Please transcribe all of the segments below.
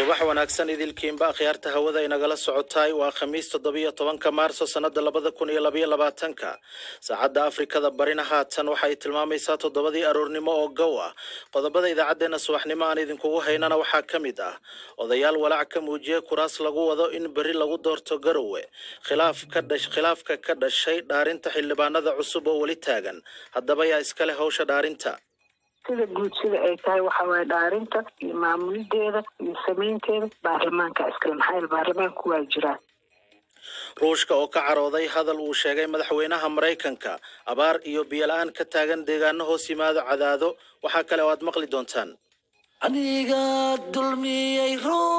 subax wanaagsan idilkiinba akhyaarta hawada inagala socotaay waa khamiis toddobiyo tobanka maarso sannada labada kun iyo labaiyo labaatanka saacadda afrikada barina haatan waxay tilmaamaysaa toddobadii aroornimo oo gow ah qodobada idaacaddeenna subaxnimo aan idinkugu haynana waxaa ka mid ah odayaal walaac ka muujiyey kuraas lagu wado in berri lagu doorto garowe khilaaf ka dhash khilaafka ka dhashay dhaarinta xildhibaanada cusub oo weli taagan haddaba yaa iskale hawsha dhaarinta sida guud sida ay tahay waxa waaye dhaarinta iyo maamulideeda iyo samaynteeda baarlamaanka iskale maxaa yeele baarlamaanku waa jiraan ruushka oo ka carooday hadal uu sheegay madaxweynaha maraykanka abaar iyo biyola-aan ka taagan deegaano hoos yimaado cadaado waxaa kale oo aad maqli doontaan aniga dulmiyey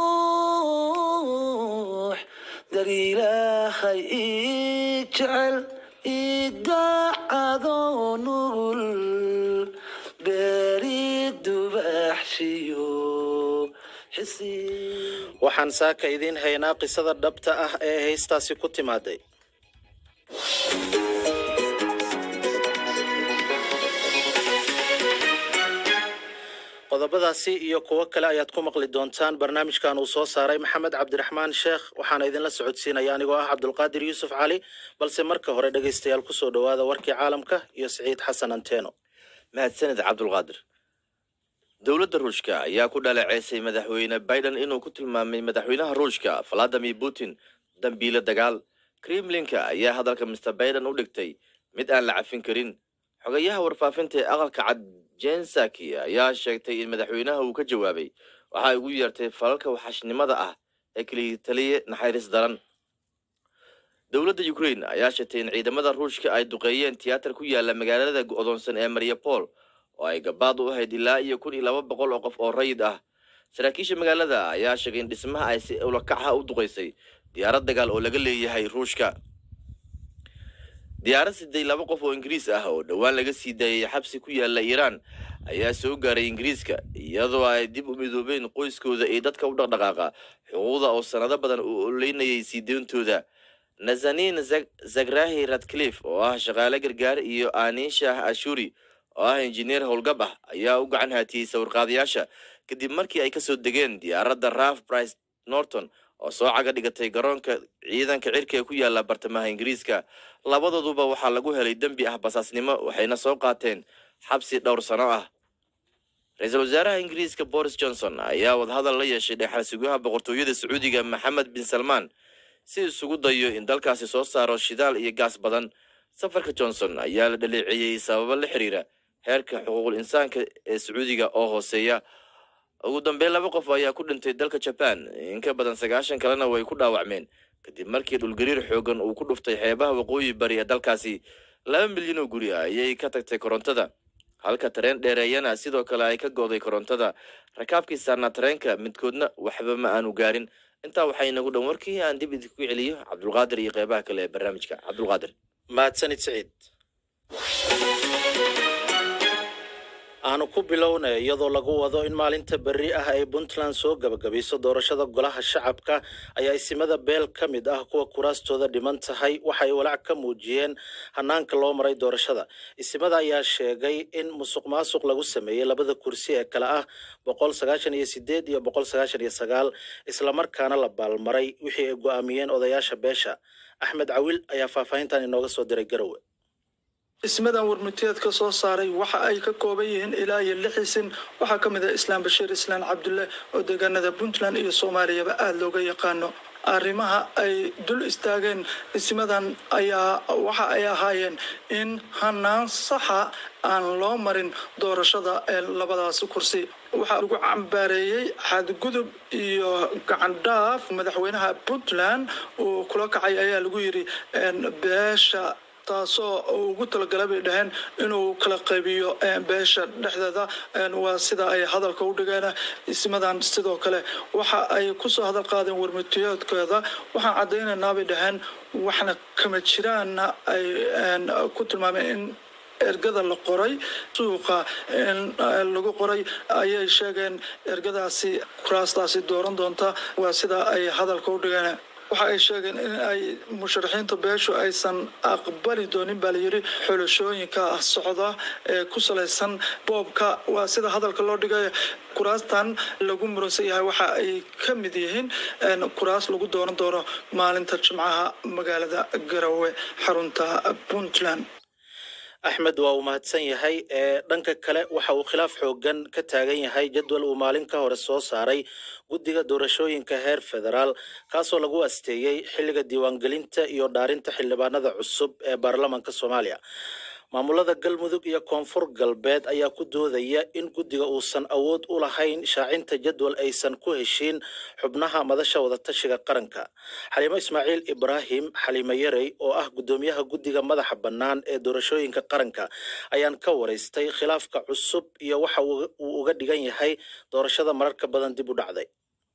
ruux dar ilaahay ii jecel ii daacado nugul beeri dubaxshiyo xisi waxaan saaka idiin haynaa qisada dhabta ah ee haystaasi ku timaaday qodobadaasi iyo kuwo kale ayaad ku maqli doontaan barnaamijkan uu soo saaray maxamed cabdiraxmaan sheekh waxaana idinla socodsiinaya anigoo ah cabdulqaadir yuusuf cali balse marka hore dhegaystayaal kusoo dhowaada warkii caalamka iyo siciid xasan anteeno mahadsanid cabdulqaadir dowladda ruushka ayaa ku dhaleeceysay madaxweyne biden inuu ku tilmaamay madaxweynaha ruushka valadimir putin dambiile dagaal kremlinka ayaa hadalka mister biden u dhigtay mid aan la cafin karin xogayaha warfaafinta ee aqalka cad jensaki ayaa sheegtay in madaxweynaha uu ka jawaabay waxa ay ugu yeertay falalka waxashnimada ah ee keliya taliye naxariis daran dowladda ukraine ayaa sheegtay in ciidamada ruushka ay duqeeyeen tiyaatar ku yaala magaalada go'doonsan ee mariapol oo ay gabaad u ahayd ilaa iyo kun iyo laba boqol oo qof oo rayid ah saraakiisha magaalada ayaa sheegay in dhismaha ay si ulakaxa u duqaysay diyaarad dagaal oo laga leeyahay ruushka diyaarad siday laba qof oo ingiriis ah oo dhowaan laga sii daayay xabsi ku yaala iiraan ayaa soo gaaray ingiriiska iyadoo ay dib u midoobeen qoyskooda iyo dadka u dhaqdhaqaaqa xuquuqda oo sanado badan uu oleynayay sii deyntooda nazanin zagrahi radcliffe oo ah shaqaale gargaar iyo anisha ashuri oo ah injineer howlgab ah ayaa u gacan haatiyey sawirqaadayaasha kadib markii ay kasoo degeen diyaaradda raf brice norton oo soo caga dhigatay garoonka ciidanka cirka ee ku yaala bartamaha ingiriiska labadooduba waxaa lagu helay dembi ah basaasnimo waxayna soo qaateen xabsi dhowr sano ah ra-iisul wasaaraha ingiriiska boris johnson ayaa wadahadal la yeeshay dhexal sugaha boqortooyada sacuudiga maxamed bin salmaan si isugu dayo in dalkaasi soo saaro shidaal iyo gaas badan safarka johnson ayaa la dhaleeceeyey sababo la xiriira heerka xuquuqul insaanka ee sacuudiga oo hooseeya ugu dambeyn laba qof ayaa ku dhintay dalka jaban in ka badan sagaashan kalena way ku dhaawacmeen kadib markii dhulgariir xoogan uu ku dhuftay xeebaha waqooyi bari ee dalkaasi laba milyan oo guri ayay ka tagtay korontada halka tareen dheereeyana sidoo kale ay ka go'day korontada rakaabkii saarnaa tareenka midkoodna waxba ma aanu gaarin intaa waxaa inagu dhan warkii aan dib idinku celiyo cabdulqaadir iyo qeybaha kale ee barnaamijka cabdulqaadir mahadsanid siciid aanu ku bilownay iyadoo lagu wado in maalinta berri ah ay puntland soo gabagabayso doorashada golaha shacabka ayaa isimada beel ka mid ah kuwa kuraastooda dhiman tahay waxay walaac ka muujiyeen hanaanka loo maray doorashada isimada ayaa sheegay in musuq maasuq lagu sameeyey labada kursi ee kale ah boqol sagaashan iyo sideed iyo boqol sagaashan iyo sagaal islamarkaana la baalmaray wixii ay go'aamiyeen odayaasha beesha axmed cawil ayaa faahfaahintan inooga soo diray garowe ismadan warmutiyeed ka soo saaray waxa ay ka kooban yihiin ilaa iyo lix isin waxaa ka mid ah islaam bashiir islaan cabdulle oo deegaanada puntland iyo soomaaliyaba aada looga yaqaano arrimaha ay dul istaageen ismadan ayaa waxa ay ahaayeen in hanaan saxa aan loo marin doorashada ee labadaas kursi waxaa lagu cambaareeyey xadgudub iyo gacandhaaf madaxweynaha puntland uu kula kacay ayaa lagu yidhi beesha taasoo ugu talagalay bay dhaheen inuu kala qaybiyo beesha dhexdeeda waa sida ay hadalka u dhigeen ismadan sidoo kale waxa ay kusoo hadal qaadeen warmutiyoodkooda waxaan caddaynaynaa bay dhaheen waxna kama jiraanna ay ku tilmaameen in ergada la qoray suuqa lagu qoray ayay sheegeen ergadaasi kuraastaasi dooran doonta waa sida ay hadalka u dhigeen waxa ay sheegeen in ay musharaxiinta beeshu aysan aqbali doonin baa layidhi xulashooyinka socda ee ku salaysan boobka waa sida hadalka loo dhigay kuraastan lagu muransan yahay waxa ay ka mid yihiin kuraas lagu dooran doono maalinta jimcaha magaalada garowe xarunta puntland axmed waa uu mahadsan yahay ee dhanka kale waxa uu khilaaf xoogan ka taagan yahay jadwal uu maalin ka hore soo saaray guddiga doorashooyinka heer federaal kaasoo lagu asteeyey xilliga diiwaangelinta iyo dhaarinta xildhibaanada cusub ee baarlamaanka soomaaliya maamulada galmudug iyo koonfur galbeed ayaa ku doodaya in guddiga uusan awood u lahayn shaacinta jadwal aysan ku heshiin xubnaha madasha wadatashiga qaranka xaliimo ismaaciil ibraahim xaliimo yarey oo ah guddoomiyaha guddiga madaxa bannaan ee doorashooyinka qaranka ayaan ka waraystay khilaafka cusub iyo waxa uu uga dhigan yahay doorashada mararka badan dib u dhacday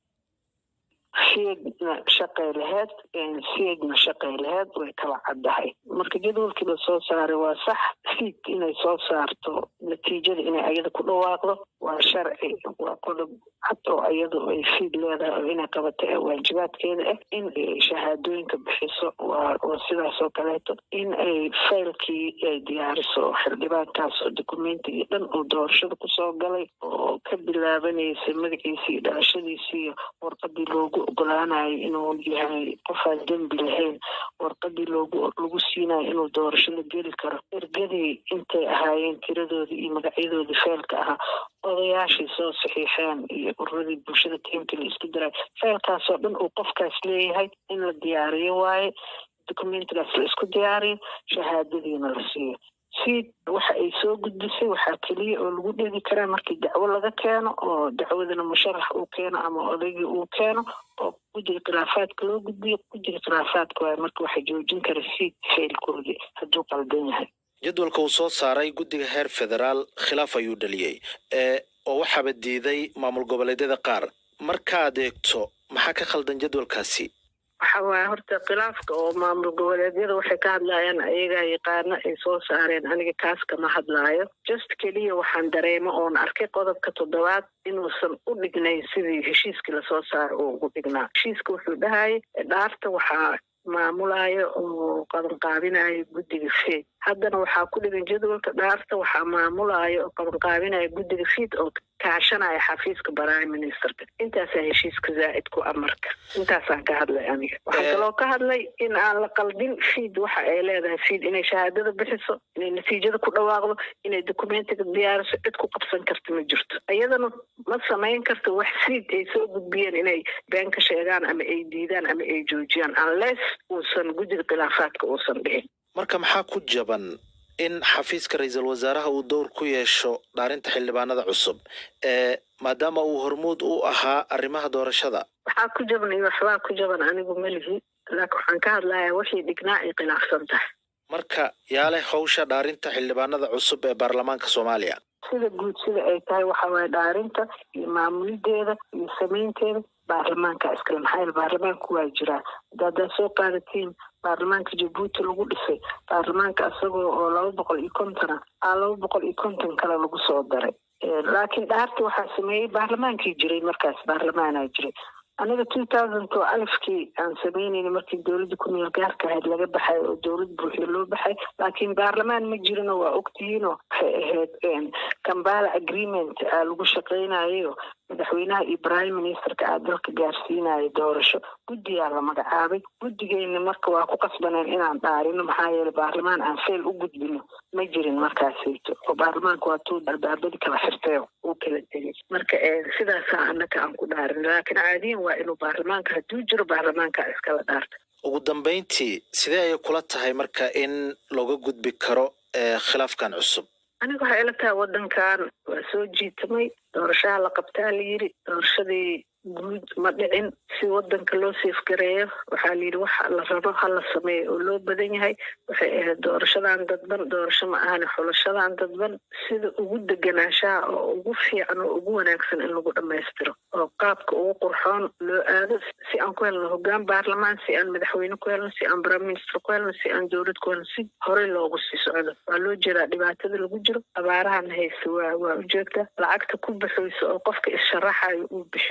siedna shaqay laheyd siedna shaqay laheyd way kala caddahay marka jadwalkii la soo saaray waa sax siid inay soo saarto natiijada inay ayada ku dhawaaqdo waa sharci waa qodob cad oo ayadu ay siid leedahay oo inay qabato ee waajibaadkeeda ah in ay shahaadooyinka bixiso waa waa sidaas oo kaleeto in ay faylkii ay diyaariso xildhibaankaas oo documentigii dhan uu doorashada kusoo galay oo ka bilaabanaysa magaciisii iyo dhalashadiisii iyo warqadii loogu ogolaanayo inuu yahay qofaan dembi lahayn warqadii loogu lagu siinayo inuu doorashada geli karo ergadii intay ahaayeen tiradoodii iyo magacyadoodii feelka ahaa odayaashii soo saxiixeen iyo ururadii bulshada tiimkii la isku diray feelkaasoo dhan uu qofkaas leeyahay in la diyaariyo waaye documentigaas la isku diyaariyo shahaadadiina la siiyo si waxa ay soo gudbisay waxaa keliya oo lagu dhegi karaa markii dacwo laga keeno oo dacwadana musharax uu keeno ama odaygii uu keeno oo guddiga khilaafaadka loo gudbiyo guddiga khilaafaadka waaye marka waxa joojin kara si feelkoodii hadduu qaldan yahay jadwalka uu soo saaray guddiga heer federaal khilaaf ayuu dhaliyey ee oo waxaaba diiday maamul goboleedyada qaar markaad eegto maxaa ka khaldan jadwalkaasi waxa waaye horta khilaafka oo maamul goboleedyada waxay ka hadlayaan ayagaa yaqaano ay soo saareen aniga kaas kama hadlaayo just keliya waxaan dareemo oon arkay qodobka toddobaad inuusan u dhignayn sidii heshiiskii lasoo saaro uu ugu dhignaa heshiiska wuxuu dhahayay dhaarta waxaa maamulayo oo qabanqaabinayo guddiga feed haddana waxaa ku dhigan jadwalka dhaarta waxaa maamulayo oo qabanqaabinayo guddiga feed oo kaashanaya xafiiska prime ministerka intaasaa heshiiska zaa'id ku amarka intaasaan ka hadlay aniga waxaan kaloo ka hadlay in aan la qaldin feed waxa ay leedahay feed inay shahaadada bixiso inay natiijada ku dhawaaqdo inay documentiga diyaariso cid ku qabsan karta ma jirto iyadana ma samayn karto wax feed ay soo gudbiyeen inay been ka sheegaan ama ay diidaan ama ay joojiyaan unless uusan guddiga khilaafaadka uusan dhihin marka maxaa ku jaban in xafiiska ra-iisul wasaaraha uu dowr ku yeesho dhaarinta xildhibaanada cusub ee maadaama uu hormuud u ahaa arrimaha doorashada waxaa ku jaban iyo waxbaa ku jaban anigu melihi laakiin waxaan ka hadlayaa wixii dhignaa ay khilaafsan tahay marka yaa leh hawsha dhaarinta xildhibaanada cusub ee baarlamaanka soomaaliya sida guud sida ay tahay waxa waaye dhaarinta iyo maamulideeda iyo samaynteeda baarlamaanka iskale maxaa yeele baarlamaanku waa jiraa haddaad soo qaadatiin baarlamaanka jabuuti lagu dhisay baarlamaanka isagoo oo laba boqol iyo kontona aa laba boqol iyo konton kale lagu soo daray laakiin dhaarta waxaa sameeyey baarlamaankii jiray markaas baarlamaanaa jiray aniga two thousand oo alifkii aan samaynayna markii dowladda ku meel gaarka ahayd laga baxay oo dowlad buuxiya loo baxay laakiin baarlamaan ma jirino waa ogtihiinoo waxay ahayd kambala agreement aa lagu shaqaynayo madaxweynaha iyo prime ministerka aa dalka gaarsiinayo doorasho guddiyaa la magacaabay guddigeyna marka waa ku qasbaneen inaan dhaarino maxaa yeele baarlamaan aan fayl u gudbino ma jirin markaasayto oo baarlamaanka waa tuu albaabadii kala xirtay uu kala tegay marka sidaasaa annaka aan ku dhaarin laakiin caadiyan waa inuu baarlamaanka hadduu jiro baarlamaanka iskala dhaarta ugu dambayntii sidee ayay kula tahay marka in looga gudbi karo khilaafkan cusub aniga waxay ila tahay waddankan waa soo jiitamay doorashaha la qabtaa la yidhi doorashadii guud ma dhicin si waddanka loo seefgareeyo waxaa la yidhi waxa la rabo ha la sameeyo oo loo badan yahay waxay ahayd doorashadan dadban doorasho ma ahane xulashadan dadban sida ugu deganaanshaha oo ugu fiican oo ugu wanaagsan in lagu dhammaystiro oo qaabka ugu qurxoon loo aado si aan ku helno hoggaan baarlamaan si aan madaxweyne ku helno si aan prime minister ku helno si aan dowlad ku helno si horey loogu sii socdo waa loo jeedaa dhibaatada lagu jiro abaarahan hayse waa waa ujeegta lacagta ku baxayso oo qofka issharaxayo uu bixinayo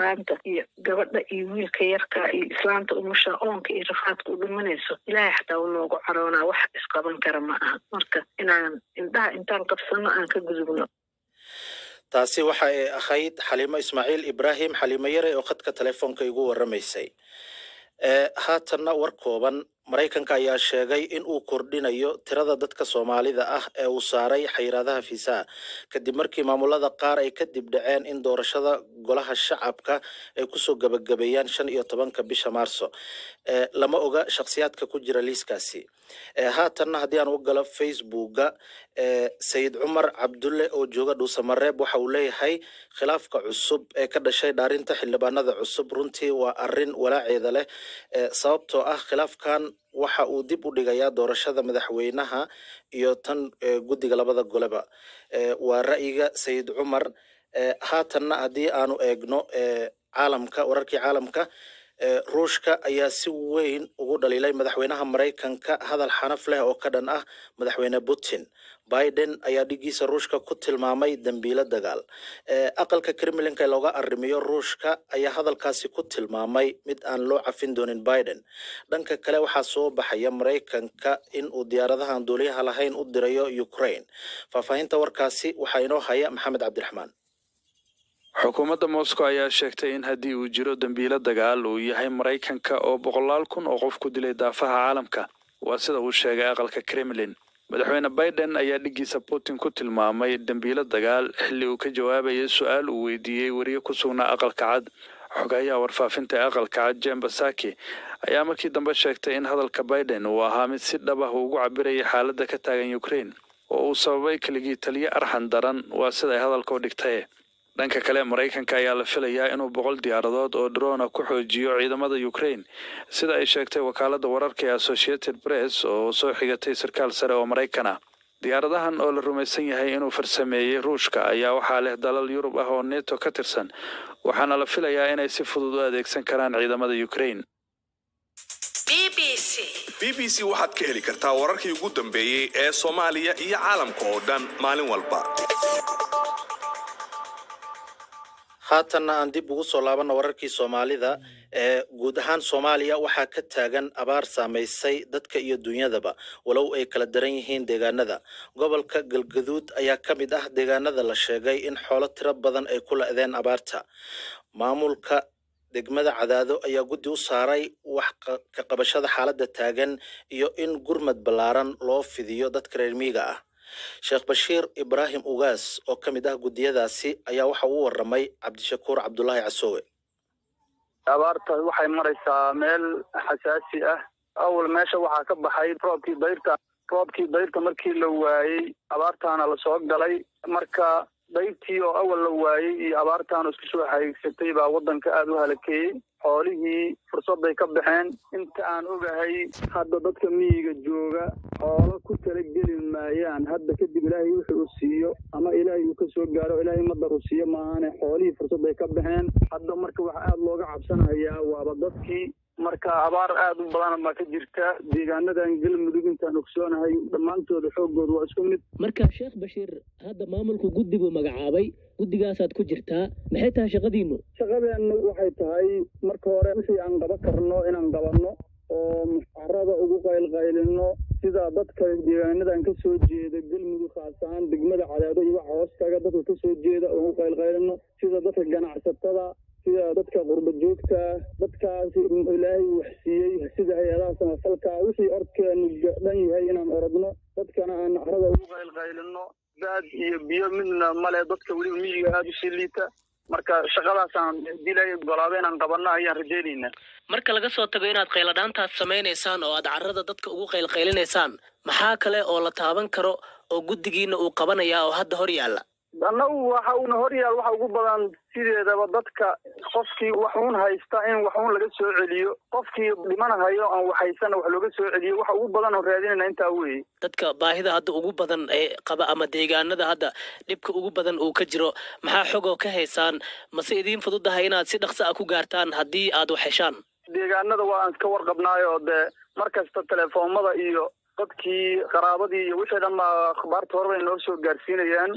islaanta iyo gabadha iyo wiilka yarka iyo islaanta umusha oonka iyo rafaadka u dhimanayso ilaahay xataa u noogu caroonaa wax isqaban kara ma aha marka inaan indhaha intaan qabsano aan ka gudubno taasi waxa ay ahayd xaliimo ismaaciil ibraahim xaliimo yare oo khadka telefoonka igu waramaysay ee haatanna war kooban maraykanka ayaa sheegay in uu kordhinayo tirada dadka soomaalida ah ee uu saaray xayiraadaha fiisaha kadib markii maamulada qaar ay kadib dhaceen in doorashada golaha shacabka ay kusoo gabagabeeyaan shan iyo tobanka bisha maarso ee lama oga shakhsiyaadka ku jira liiskaasi ee haatanna haddii aan u galo facebooka ee sayid cumar cabdulle oo jooga dhuusamareeb waxa uu leeyahay khilaafka cusub ee ka dhashay dhaarinta xildhibaanada cusub runtii waa arin walaaceeda leh ee sababtoo ah khilaafkan waxa uu dib u dhigayaa doorashada madaxweynaha iyo tan ee, guddiga labada goleba ee, waa ra'yiga sayid cumar ee, haatanna haddii aanu eegno ee, caalamka wararkii caalamka ee, ruushka ayaa si weyn ugu dhaliilay madaxweynaha maraykanka hadal xanaf leh oo ka dhan ah madaxweyne putin biden ayaa dhigiisa ruushka ku tilmaamay dembiilo dagaal ee, aqalka kremlinka ee looga arrimiyo ruushka ayaa hadalkaasi ku tilmaamay mid aan loo cafin doonin biden dhanka kale waxaa soo baxaya maraykanka in uu diyaaradahan duuliyaha lahayn u dirayo ukraine faahfaahinta warkaasi waxaa inoo haya maxamed cabdiraxmaan xukuumadda moscow ayaa sheegtay in haddii uu jiro dembiilo dagaal uu yahay maraykanka oo boqolaal kun oo qof ku dilay daafaha caalamka waa sida uu sheegay aqalka kremlin madaxweyne biden ayaa dhigiisa putin ku tilmaamay dembiilo dagaal xilli uu ka jawaabayay su-aal uu weydiiyey weriye ku sugnaa aqalka cad xogayaha warfaafinta ee aqalka cad jen basaki ayaa markii dambe sheegtay in hadalka biden uu ahaa mid si dhab ah uu ugu cabirayay xaaladda ka taagan ukraine oo uu sababay keligii taliyo arxan daran waa sida ay hadalka u dhigtay dhanka kale maraykanka ayaa la filayaa inuu boqol diyaaradood oo drona ku xoojiyo ciidamada ukraine sida ay sheegtay wakaaladda wararka ee associated press oo soo xigatay sarkaal sare oo maraykan ah diyaaradahan oo la rumaysan yahay inuu farsameeyey ruushka ayaa waxaa leh dalal yurub ah oo neto ka tirsan waxaana la filayaa inay si fudud u adeegsan karaan ciidamada ukraine b b c waxaad ka heli kartaa wararkii ugu dambeeyey ee soomaaliya iyo caalamka oo dhan maalin walba haatanna aan dib ugu soo laabanno wararkii soomaalida ee guud ahaan soomaaliya waxaa ka taagan abaar saamaysay dadka iyo dunyadaba walow ay kala daran yihiin deegaanada gobolka galgaduud ayaa ka mid ah deegaanada la sheegay in xoolo tiro badan ay ku la-deen abaarta maamulka degmada cadaado ayaa guddi u saaray wax qa- ka qabashada xaaladda taagan iyo in gurmad ballaaran loo fidiyo dadka reer miyiga ah sheekh bashiir ibraahim ugaas oo ka mid ah guddiyadaasi ayaa waxa uu waramay cabdishakuur cabdulaahi casoowe abaarta waxay maraysaa meel xasaasi ah awal meesha waxaa ka baxay roobkii dayrta roobkii dayrta markii la waayey abaartaana lasoo galay marka dayrtii oo awal la waayey iyo abaartaana isku soo haigsatay baa waddanka aada u halakeeyey xoolihii fursadday ka baxeen inta aan ogahay hadda dadka miyiga jooga xoolo ku tala geli maayaan hadda kadib ilaahay wuxuu u siiyo ama ilaahay uu ka soo gaaro ilaahay madar u siiyo maahane xoolihii fursadday ka baxeen hadda marka waxaa aada looga cabsanayaa waaba dadkii marka abaar aada u badan baa ka jirta deegaanadan galmudug intaan ogsoonahay dhammaantooda xooggooda waa isku mid marka sheekh bashiir hadda maamulku guddi buu magacaabay guddigaasaad ku jirtaa maxay tahay shaqadiinu shaqadeennu waxay tahay marka hore wixii aan qaban karno inaan qabanno oo muxaarada ugu qaylqaylino sida dadka deegaanadan ka soo jeeda galmudug khaas ahaan degmada cadaado iyo waxa hoostaga dadka ka soo jeeda oo ugu qaylqaylino sida dadka ganacsatada sida dadka qurba joogta dadkaas ilaahay wax siiyey sida hay-adaha samafalka wixii orkeenu dhan yahay inaan orodno dadkana aan carada ugu qaylqaylino baad iyo biyo midna male dadka weliba miyiga aada usii liita marka shaqadaasaan dilay golaado inaan qabanno ayaan rajaynaynaa marka laga soo tago inaad qayladhaantaas samaynaysaan oo aad carrada dadka ugu qaylqaylinaysaan maxaa kale oo la taaban karo oo guddigiina uu qabanayaa oo hadda hor yaalla annagu waxa uuna hor yaal waxa ugu badan sideedaba dadka qofkii wax uun haysta in wax uun laga soo celiyo qofkii dhimanahayo aan wax haysana wax looga soo celiyo waxa ugu badan oo raadinayna intaa weeye dadka baahida hadda ugu badan ee qaba ama deegaanada hadda dhibka ugu badan uu ka jiro maxaa xogoo ka haysaan mase idiin fududahay inaad si dhaqso ah ku gaartaan haddii aad wax heshaan deegaanada waa aan iska warqabnaayo dee mar kasta telefoomada iyo dadkii qaraabadii iyo wixii dhan baa akhbaarta horeba noo soo gaarsiinayaan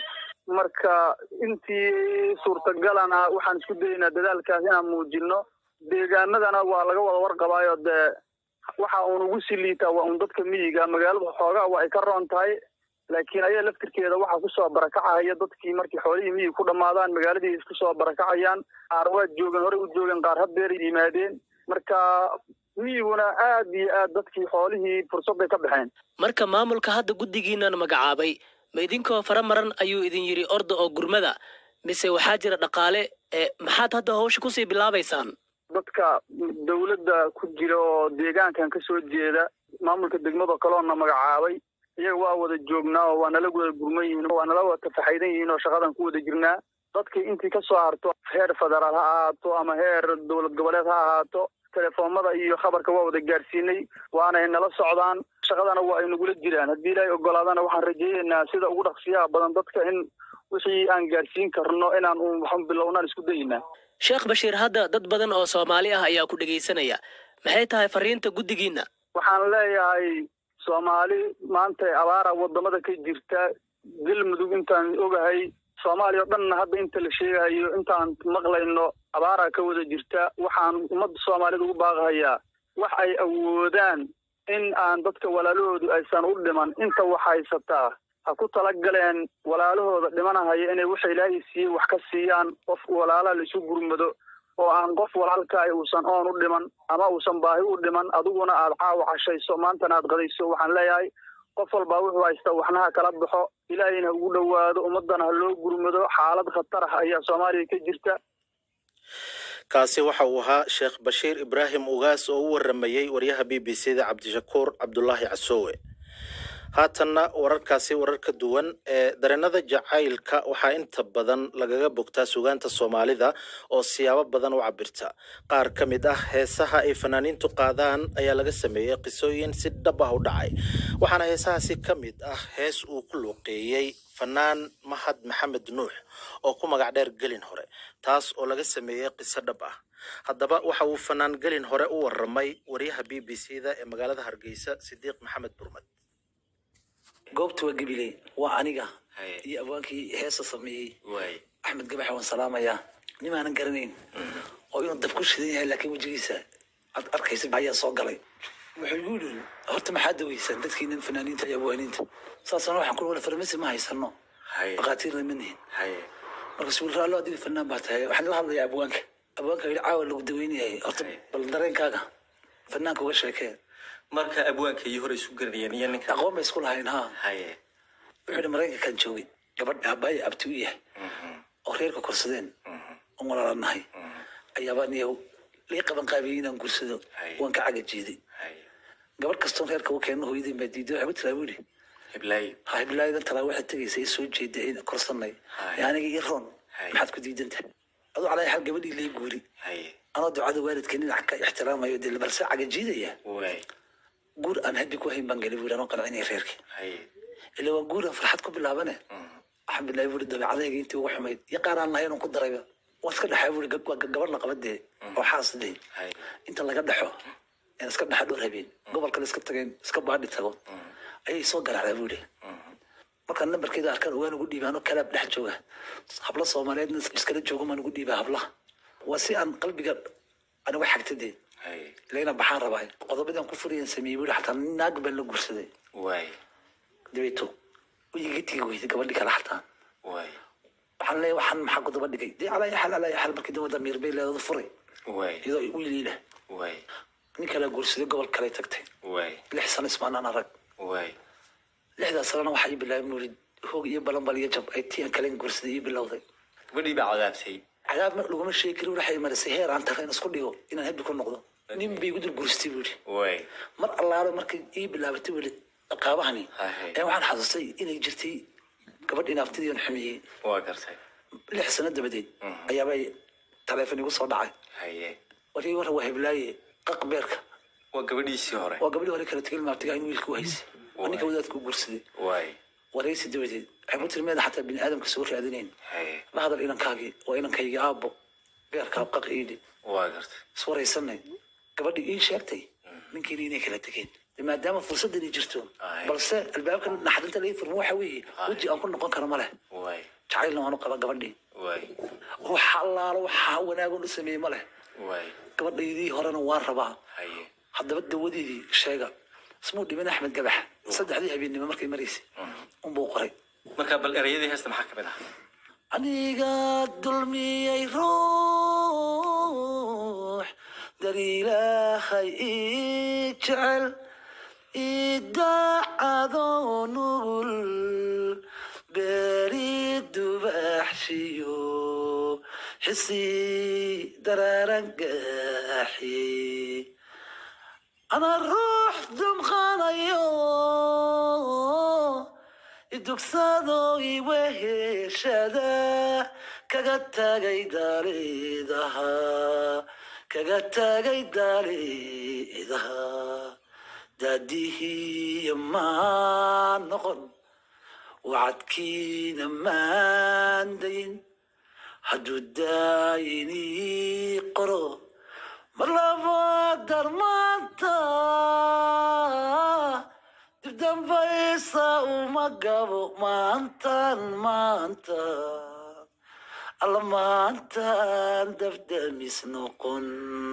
marka intii suurtagalana waxaan isku dayaynaa dadaalkaas inaan muujino deegaanadana waa laga wada warqabaayo dee waxa uun ugu sii liitaa waa un dadka miyiga magaalada xoogaa waa ay ka roon tahay laakiin ayaa laftirkeeda waxaa kusoo barakacahaya dadkii markii xoolihii miyiga ku dhammaadaan magaaladii isku soo barakacayaan qaar waa joogeen horey u joogeen qaar haddeer yimaadeen marka miyiguna aad iyo aad dadkii xoolihii fursad bay ka baxeen marka maamulka hadda guddigiinan magacaabay ma idinkoo fara maran ayuu idin yidhi orda oo gurmada mise waxaa jira dhaqaale ee maxaad hadda hawsha kusii bilaabaysaan dadka dawladda ku jira oo deegaankan ka soo jeeda maamulka degmada kaloona magacaabay iyaga waa wada joognaa oo waa nala wada gurman yihiin waa nala wada tafaxaydan yihiin oo shaqadan ku wada jirnaa dadkii intii ka soo harto heer federaal ha ahaato ama heer dowlad goboleed ha ahaato telefoomada iyo khabarka waa wada gaarsiinay waana nala socdaan shaqadana waa ay nagula jiraan haddii ilaahay ogolaadana waxaan rajaynaynaa sida ugu dhaqsiyaha badan dadka in wixii aan gaarsiin karno inaan uun waxaan bilownaan isku dayaynaa sheekh bashiir hadda dad badan oo soomaali ah ayaa ku dhegaysanaya maxay tahay fariinta guddigiinna waxaan leeyahay soomaali maanta abaara wadamada ka jirta galmudug intaan ogahay soomaaliya o dhanna hadda inta la sheegayo intaan maqlayno abaaraa ka wada jirta waxaan ummadda soomaalida ugu baaqahayaa wax ay awoodaan in aan dadka walaalahoodu aysan u dhiman inta wax haysataa ha ku talagaleen walaalahooda dhimanahaya inay waxa ilaahay siiyey wax ka siiyaan qof walaalaha la isu gurmado oo aan qof walaalkaahi uusan oon u dhiman ama uusan baahi u dhiman adiguna aad caawa cashayso maantana aad qadayso waxaan leeyahay qof walbaa wuxuu haystaa waxna ha kala baxo ilaahayna ha ugu dhowaado ummadana ha loo gurmado xaalad khatar ah ayaa soomaaliya ka jirta kaasi waxa uu ahaa sheekh bashiir ibraahim ugaas oo u waramayey waryaha b b c da cabdishakuur cabdulaahi casoowe haatanna wararkaasi warar ka duwan ee dareenada jacaylka waxaa inta badan lagaga bogtaa sugaanta soomaalida oo siyaabo badan u cabirta qaar ka mid ah heesaha ay fanaaniintu qaadaan ayaa laga sameeyey qisooyin si dhab ah u dhacay waxaana heesahaasi ka mid ah hees uu ku luuqeeyey fanaan mahad maxamed nuux oo ku magac dheer gelin hore taas oo laga sameeyey qiso dhab ah haddaba waxa uu fanaan gelin hore u waramay waryaha b b c da ee magaalada hargeysa sidiiq maxamed burmad goobta waa gabiley waa aniga iyo abwaankii heesa sameeyey axmed gabax waan salaamayaa nimaanan garanayn oo inuu dab ku shidan yahay laakiin wejigiisa aad arkaysa ayaa soo galay wuxuu igu yidhi horta maxaa daweysaan dadkiinan fanaaniinta iyo abwaaniinta saasana waxaan ku wala farmasi ma haysano dhaqaatiirna ma nihin marka suul raallo adiga fanaan baa tahay waxaan la hadlayaa abwaanka abwaanka yidhi caawa lagu daweynayahay horta bal dareenkaaga fanaanka uga sheekee marka abwaanka iyo hore isu garanayeen iyo ninka aqoon bay isku lahayn ha haye wuxuu yidhi maraykankan joogay gabadh aabbaaya abti u yahay oo reerka korsadeen oo walaalanahay ayaabaan iyahu lii qaban qaabiyey inaan gursado waan ka caga jeeday gabadh kastoon reerka u keenno hooyadii baa diiday waxay ku tiraa buu yidhi hiblaayo ha hiblaayadan talaa waxaad tegaysa i soo jeeda in korsanay ee aniga ii roon maxaad ku diidan tahay aduu calaa xal gabadhii lii guuri haye anoo ducada waalidka dhinac ka ixtiraamayo dee balse caga jiidaya waay guur aan haddi ku hayn baan galay buu yidhi anoo qancinaya reerkii haye ila waa guuran farxad ku bilaabane waxaan bilaabay buuri dabeecadayga intii ugu xumayd iyo qaar aan lahayn oon ku darayba waan iska dhexay buuri waa gabadh la qabadee oo xaas dee haye inta laga dhexo een iska dhexa dhowr habeen gobol kale iska tageen iska baadhi tago ayay soo garaacdaa buuri markaan nambarkeeda arkaan ogaan ugu dhiibaa anoo kalaab dhex jooga habla soomaaliyeedna iskala joogo maan ugu dhiibaa hablaha waa si aan qalbiga anigu xagta dee haye ilaa baxaan rabaa qodobadan ku furayan sameeyey buuri xataa naag baan la guursaday waay dabeeto iga tigi weyday gabadhi kale xataa waay waxaan leeyahay waxaan maxaa ku daba dhigay dee calaa yaxal calaa yaxal markii dawada miir bay leedada furay waay iyadoo wiiliila waay nin kale guursaday gobol kale tagtay waay lix sano ismaanaan arag waay lixdaas sanana waxaa ii bilaabay nuuri hoog iyo balanbal iyo jab ay tii aan kalen guursaday ii bilowday gabadhii baa cadaabtay cadaab mar laguma sheegi karin waxay marisay heer aan tareen isku dhigo inaan habbi ku noqdo nin bay igu dul guursatay buuri waay mar allaale markay ii bilaabatay weli qaabahani Haye. ee waxaan xasuustay inay jirtay gabadh inaabtidii aan xumiyey waa gartay lix sano dabadeed ayaabay taleefon igu soo dhacay haye warkii warra waa heblaaye qaq beerka waa gabadhiisii hore waa gabadhii hore kala tegel maabtiga in wiilka u haysay waa ninka wadaadka u guursaday waay waraysi dabadeed waxay ku tiri meeda xataa bini aadamka soo raadinayn haye la hadal inankaagii waa inankaygi aabbo beerkaa qaq iidhi waa gartay iswaraysanay gabadhii ii sheegtay ninkiina inay kala tegeen De maadaama fursadani jirto Aye. balse albaabka naxdinta laga furmo waxa weeye weji aan ku noqon karo ma leh waay jacaylna waanu qaba gabadhii ruux allaalo waxaa wanaagoon u sameeyey ma leh gabadhaydii horena waan rabaa haddaba dawadeedii sheega ismuu dhimin axmed gabax saddexdii habeennimo markay maraysay unbuu qoray marka bal ereyadii heesta maxaa kamid ah aniga dulmiyey ruux dar ilaahay ii jecel idaacadoo nugul beeri dubaxshiyo xisi dararangaaxi ana ruux dumqanayo idugsado iweheshada kaga tagay daalidaha kaga tagay daalidaha daadihiya maan noqon wacadkiina maan dayin hadduu daayinii qoro mar labaad darmaanta dib dambaysa uma gabo maantan maanta alla maantan dabdamis noqon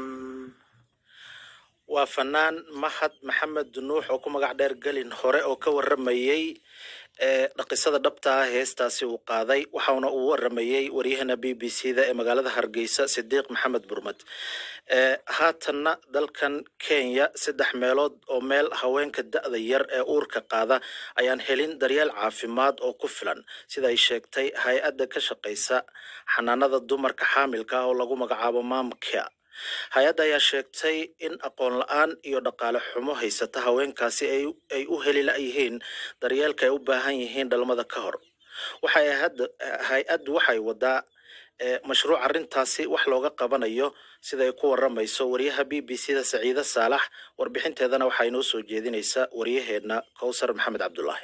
waa fanaan mahad maxamed nuux oo ku magac dheer gelin hore oo ka waramayey ee dhaqisada dhabta ah heestaasi uu qaaday waxauna uu waramayey waryahana b b c da ee magaalada hargeysa sidiiq maxamed burmad ee haatanna dalkan kenya saddex meelood oo meel haweenka da-da yar ee uurka qaada ayaan helin daryeel caafimaad oo ku filan sida ay sheegtay hay-adda ka shaqeysa xanaanada dumarka xaamilka ah oo lagu magacaabo mamkia hay-adda ayaa sheegtay in aqoon la-aan iyo dhaqaale xumo haysata haweenkaasi ay u heli la-yihiin daryeelka ay u baahan yihiin dhalmada ka hor waxay hay-addu waxay wadaa mashruuc arrintaasi wax looga qabanayo sida ay ku waramayso wariyaha b b c da saciide saalax warbixinteedana waxaa inoo soo jeedinaysa waryaheedna kowsar maxamed cabdulaahi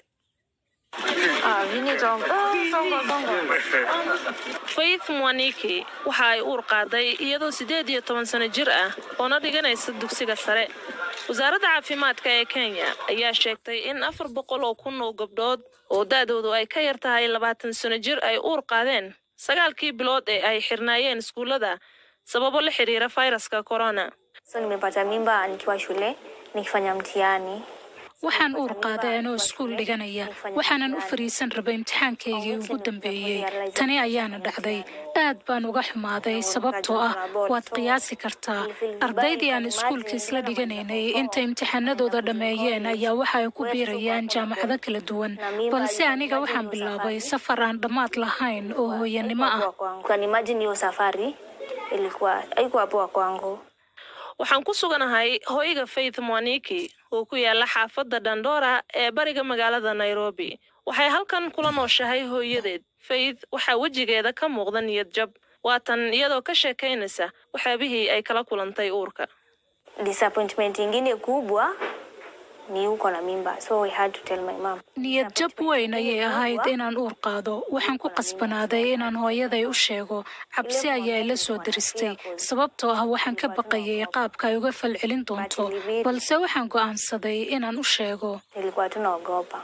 faith mwaniki waxa ay uur qaaday iyadoo siddeed iyo toban sano jir ah oona dhiganaysa dugsiga sare wasaaradda caafimaadka ee kenya ayaa sheegtay in afar boqol oo kun oo gabdhood oo da-doodu ay ka yar tahay labaatan sano jir ay uur qaadeen sagaalkii bilood ee ay xirnaayeen iskuullada sababo la xiriira fayraska corona So nimepata mimba nikiwa shule nikifanya mtihani. waxaan uur qaaday anoo iskuul dhiganaya waxaanan u fariisan rabay imtixaankaygii ugu dambeeyey tani ayaana dhacday aad baan uga xumaaday sababtoo ah waad qiyaasi kartaa ardaydii aan iskuulka isla dhiganaynay intay imtixaanadooda dhammeeyeen ayaa waxa ay ku biirayaan jaamacado kala duwan balse aniga waxaan bilaabay safar aan dhammaad lahayn oo hooyanimo ah Ukanimagine hiyo safari ilikuwa haikuwa poa kwangu. waxaan ku suganahay hoyga faith mwaniki oo ku yaala xaafadda dandora ee bariga magaalada nairobi waxay halkan kula nooshahay hooyadeed faith waxaa wejigeeda ka muuqda niyad jab waatan iyadoo ka sheekaynaysa waxyaabihii ay kala kulantay uurka Disappointment ingine kubwa ni uko na mimba so I had to tell my mom. niyad jab weyn ayay ahayd inaan uur qaado waxaan ku qasbanaaday inaan hooyaday u sheego cabsi ayaa ila soo diristay sababtoo ah waxaan ka baqayay qaabka ay uga falcelin doonto balse waxaan go'aansaday inaan u sheego Nilikuwa tunaogopa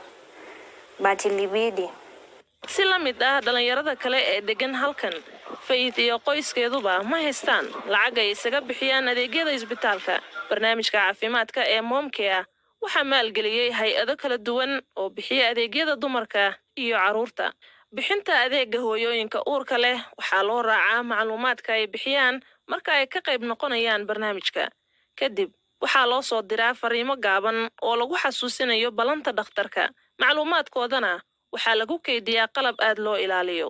but ilibidi. si la mid ah dhallinyarada kale ee deggan halkan faith iyo qoyskeeduba ma haystaan lacag ay isaga bixiyaan adeegyada isbitaalka barnaamijka caafimaadka ee moomkea waxaa maalgeliyey hay-ado kala duwan oo bixiya adeegyada dumarka iyo carruurta bixinta adeega hooyooyinka uurka leh waxaa loo raacaa macluumaadka ay bixiyaan marka ay ka qayb noqonayaan barnaamijka kadib waxaa loo soo diraa fariimo gaaban oo lagu xasuusinayo ballanta dhakhtarka macluumaadkoodana waxaa lagu keydiyaa qalab aad loo ilaaliyo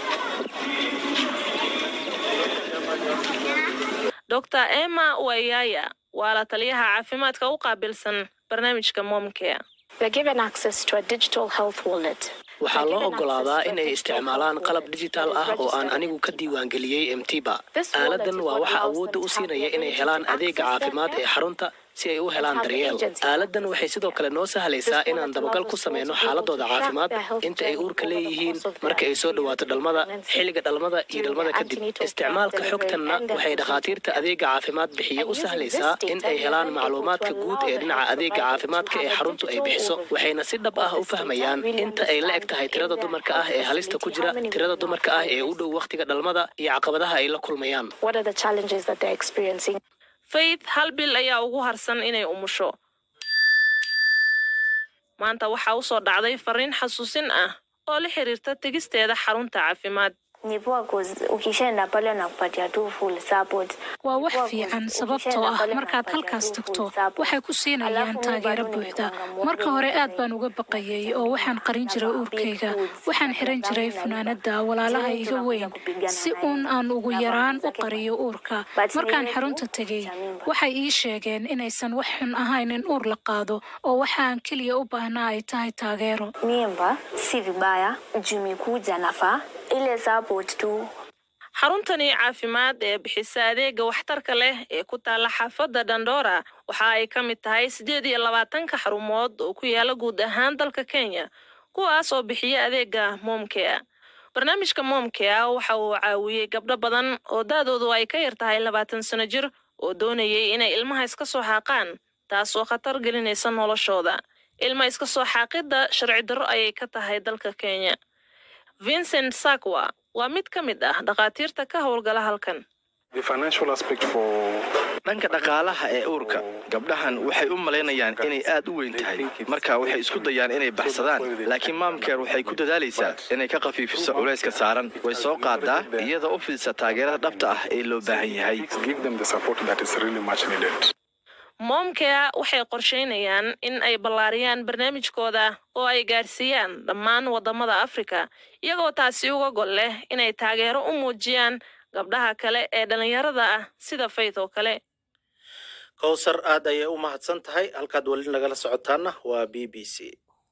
dr emma wayaya waa la taliyaha caafimaadka u qaabilsan barnaamijka momcare waxaa loo ogolaadaa inay isticmaalaan qalab dijitaal ah oo aan anigu ka diiwaangeliyey mtiba aaladan waa waxa awoodda u siinaya inay helaan adeega caafimaad ee xarunta si ay u helaan daryeel aaladan waxay sidoo kale noo sahlaysaa inaan dabagal ku sameyno xaaladooda caafimaad inta ay uurka leeyihiin marka ay soo dhawaato dhalmada xilliga dhalmada iyo dhalmada kadib isticmaalka xogtanna waxay dhakhaatiirta adeega caafimaad bixiya u sahlaysaa in ay helaan macluumaadka guud ee dhinaca adeega caafimaadka ee xaruntu ay bixiso waxayna si dhab ah u fahmayaan inta ay la eg tahay tirada dumarka ah ee halista ku jira tirada dumarka ah ee u dhow wakhtiga dhalmada iyo caqabadaha ay la kulmayaan faith hal bil ayaa ugu harsan inay umusho maanta waxaa usoo dhacday fariin xasuusin ah oo la xiriirta tegisteeda xarunta caafimaad ni poa cause ukishaenda pale wanakupatia tu full support waa wax fiican sababtoo ah markaad halkaas tagto waxay ku siinayaan taageero buuxda marka hore aad baan uga baqayay oo waxaan qarin jiray uurkayga waxaan xiran jiray funaanada walaalaha iga weyn si uun aan ugu yaraan u qariyo uurka markaan xarunta tegay waxay ii sheegeen inaysan wax xun ahayn in uur la qaado oo waxaan keliya u baahnaa ay tahay taageero mimba si vibaya juu imekuja nafaa ile support tu xaruntani caafimaad ee bixisa adeega waxtarka leh ee ku taalla xaafadda dandora waxa ay ka mid tahay siddeed iyo labaatanka xarumood oo ku yaala guud ahaan dalka kenya kuwaas oo bixiya adeega momkea barnaamijka momkea waxa uu caawiyey gabdho badan oo da-doodu ay ka yar tahay labaatan sano jir oo doonayay inay ilmaha iska soo xaaqaan taas oo khatar gelinaysa noloshooda ilma iska soo xaaqidda sharci darro ayay ka tahay dalka kenya vincent sakwa waa mid ka mid ah dhakhaatiirta ka howlgala halkan dhanka dhaqaalaha ee uurka gabdhahan waxay u malaynayaan inay aad u weyn tahay marka waxay isku dayaan inay baxsadaan laakiin maamkeer waxay ku dadaalaysaa inay ka khafiifiso culayska saaran way soo qaadaa iyadoo u fidisa taageerada dhabta ah ee loo baahan yahay moomkea waxay qorsheynayaan in ay ballaariyaan barnaamijkooda oo ay gaadhsiiyaan dhammaan waddamada afrika iyagoo taasi uga gol leh inay taageero u muujiyaan gabdhaha kale ee dhallinyarada ah sida faith oo kale kowsar aad ayay u mahadsan tahay halkaad weli nagala socotaana waa b b c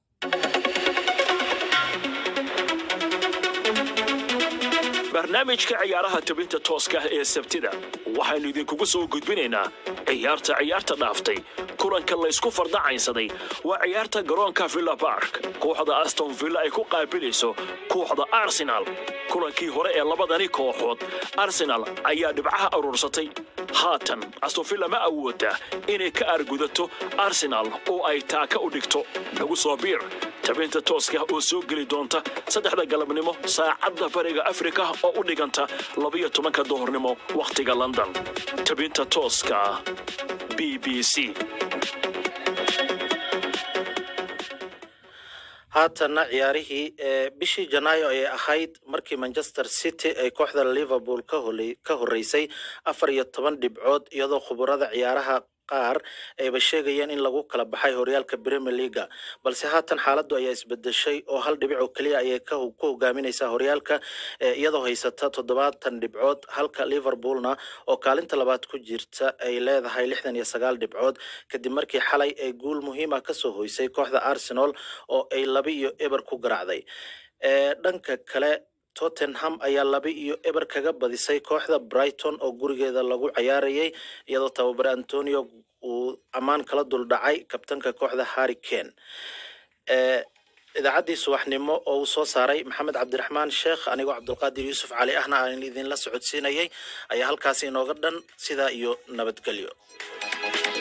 barnaamijka ciyaaraha tebinta tooska ah ee sabtida waxaynu idinkugu soo gudbinaynaa ciyaarta ciyaarta dhaaftay kulanka laysku fardacaynsaday waa ciyaarta garoonka villa bark kooxda aston villa ay ku qaabilayso kooxda arsenal kulankii hore ee labadani kooxood arsenal ayaa dhibcaha aruursatay haatan aston villa ma awooda inay ka argudato arsenal oo ay taaka u dhigto nagu soo biir tabinta tooska oo soo geli doonta saddexda galabnimo saacadda bariga afrika oo u dhiganta labiyo tobanka duhurnimo wakhtiga london tabinta tooska b b c haatanna ciyaarihii ee bishii janaayo ayay ahayd markii manchester city ay kooxda liverpool ka horeysay afar iyo toban dhibcood iyadoo khuburada ciyaaraha qaar ayba sheegayeen in lagu kala baxay horyaalka premier leaga balse haatan xaaladdu ayaa isbedeshay oo hal dhibic oo keliya ayay ku hogaaminaysaa horyaalka iyadoo haysata toddobaatan dhibcood halka liverpoolna oo kaalinta labaad ku jirta ay leedahay lixdan iyo sagaal dhibcood kadib markii xalay ay guul muhiima kasoo hoysay kooxda arsenal oo ay laba iyo eber ku garaacday dhanka kale tottenham ayaa laba iyo eber kaga badisay kooxda brighton oo gurigeeda lagu cayaarayay iyadoo tababare antonio uu ammaan kala duldhacay kabtanka kooxda harry kane idaacaddii subaxnimo oo uu soo saaray maxamed cabdiraxmaan sheekh anigoo cabdulqaadir yuusuf cali ahna aan idinla socodsiinayay ayaa halkaasi inooga dhan sidaa iyo nabadgelyo